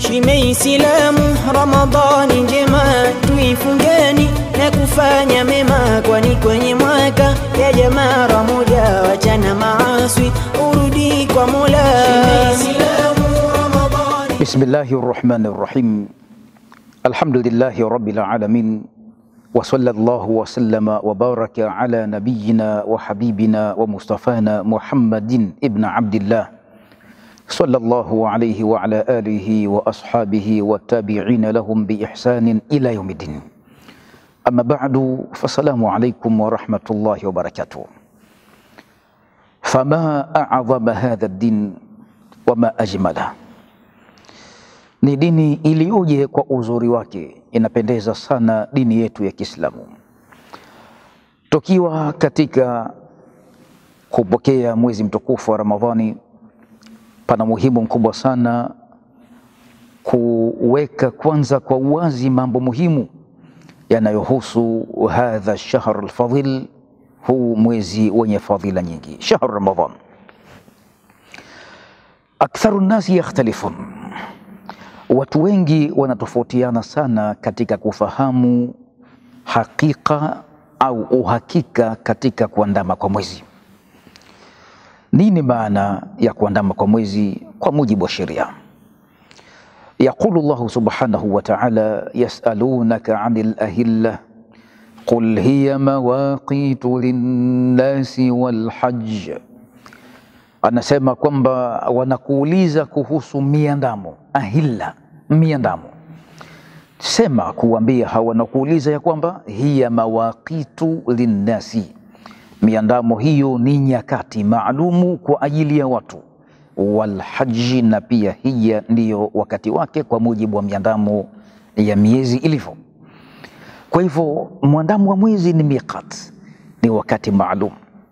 Shime Islamu, Ramadhani njema tuifungeni na kufanya mema, kwani kwenye mwaka ya jamaa ramoja, wachana maaswi urudi kwa Mola. Shime Islamu, Ramadhani Bismillahi rahmani rahim. Alhamdulillahi rabbil alamin wa sallallahu wa sallama wa baraka ala nabiyyina wa habibina wa mustafana Muhammadin ibn Abdillah sallallahu alayhi wa ala alihi wa ashabihi wa tabi'ina lahum bi ihsanin ila yaumiddin. Amma ba'du, fasalamu alaykum wa rahmatullahi wa barakatuh. Fama a'zama hadha ad-din wa ma ajmala ni dini iliyoje kwa uzuri wake, inapendeza sana dini yetu ya Kiislamu. Tukiwa katika kupokea mwezi mtukufu wa Ramadhani, pana muhimu mkubwa sana kuweka kwanza kwa uwazi mambo muhimu yanayohusu hadha shahr alfadhil, huu mwezi wenye fadhila nyingi, shahr Ramadhan. Aktharu nnasi yakhtalifun Watu wengi wanatofautiana sana katika kufahamu hakika au uhakika katika kuandama kwa mwezi. Nini maana ya kuandama kwa mwezi kwa mujibu wa sheria? Yaqulu Allahu subhanahu wa ta'ala, yasalunaka anil ahilla qul hiya mawaqitu linnasi walhajj anasema kwamba wanakuuliza kuhusu miandamo ahilla, miandamo. Sema kuambia hawa, wanakuuliza ya kwamba hiya mawaqitu linnasi, miandamo hiyo ni nyakati maalumu kwa ajili ya watu, walhaji, na pia hiya ndiyo wakati wake kwa mujibu wa miandamo ya miezi ilivyo. Kwa hivyo mwandamo wa mwezi ni miqat, ni wakati maalum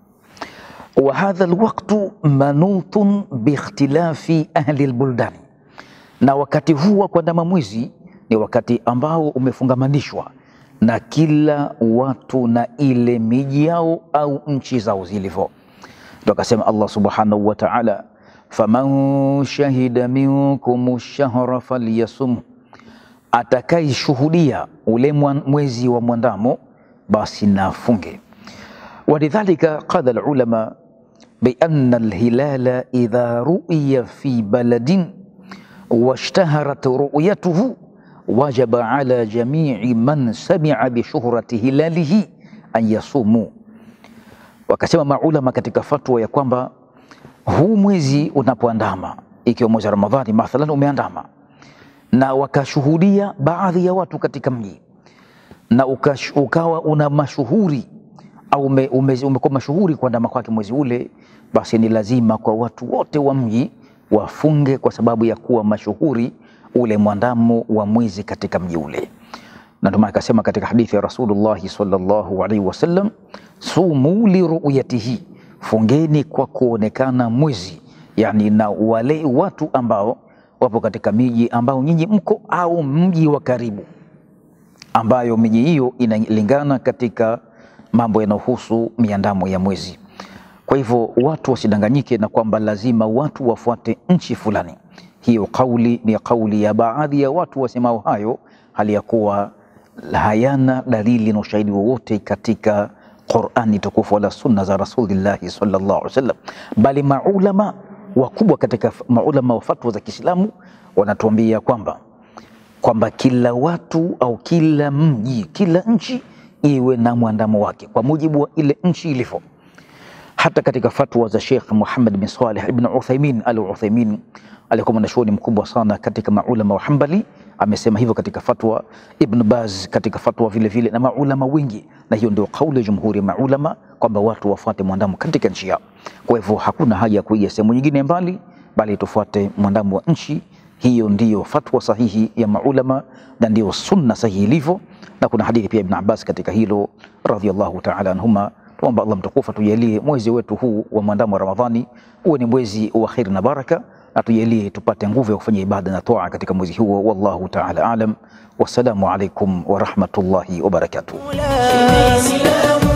wa hadha alwaqtu manutun biikhtilafi ahli albuldani, na wakati huu wa kuandama mwezi ni wakati ambao umefungamanishwa na kila watu na ile miji yao au nchi zao zilivyo. Ndo akasema Allah subhanahu wa ta'ala, faman shahida minkum shahra falyasum, atakaishuhudia ule mwezi wa mwandamo basi nafunge. Walidhalika qala alulama بأن الهلال إذا رؤي في بلد واشتهرت رؤيته وجب على جميع من سمع بشهرة هلاله أن يصوموا. Wakasema maulama katika fatwa ya kwamba huu mwezi unapoandama, ikiwa mwezi wa Ramadhani mathalan umeandama na wakashuhudia baadhi ya watu katika mji na ukash, ukawa una mashuhuri au umekuwa ume, ume mashuhuri kuandama kwake mwezi ule, basi ni lazima kwa watu wote wa mji wafunge kwa sababu ya kuwa mashuhuri ule mwandamo wa mwezi katika mji ule. Na ndio maana akasema katika hadithi ya Rasulullah sallallahu alaihi wasallam, sumu li ru'yatihi, fungeni kwa kuonekana mwezi, yani na wale watu ambao wapo katika miji ambao nyinyi mko au mji wa karibu, ambayo miji hiyo inalingana katika mambo yanayohusu miandamo ya mwezi. Kwa hivyo watu wasidanganyike na kwamba lazima watu wafuate nchi fulani. Hiyo kauli ni kauli ya baadhi ya watu wasemao hayo, hali ya kuwa hayana dalili na ushahidi wowote katika Qurani tukufu wala sunna za Rasulillahi sallallahu alaihi wasallam, bali maulama wakubwa katika maulama wa fatwa za Kiislamu wanatuambia kwamba kwamba kila watu au kila mji, kila nchi iwe na mwandamo wake kwa mujibu wa ile nchi ilivyo. Hata katika fatwa za Sheikh Muhammad bin Salih ibn Uthaymin al Uthaymin alikuwa mwanachuoni mkubwa sana katika maulama wa Hanbali, amesema hivyo katika fatwa. Ibn Baz katika fatwa vile vile na maulama wengi, na hiyo ndio kauli ya jumhuri ya maulama kwamba watu wafuate mwandamo katika nchi yao. Kwa hivyo hakuna haja ya kuiga sehemu nyingine mbali, bali tufuate mwandamo wa nchi. Hiyo ndiyo fatwa sahihi ya maulama na ndiyo sunna sahihi ilivyo, na kuna hadithi pia Ibn Abbas katika hilo radhiallahu ta'ala anhuma. Tuomba Allah mtukufu atujalie mwezi wetu huu wa mwandamo wa Ramadhani uwe ni mwezi wa kheri na baraka, na tujalie tupate nguvu ya kufanya ibada na toa katika mwezi huo. Wallahu ta'ala alam. Wassalamu alaikum wa rahmatullahi wa barakatuh. Mola.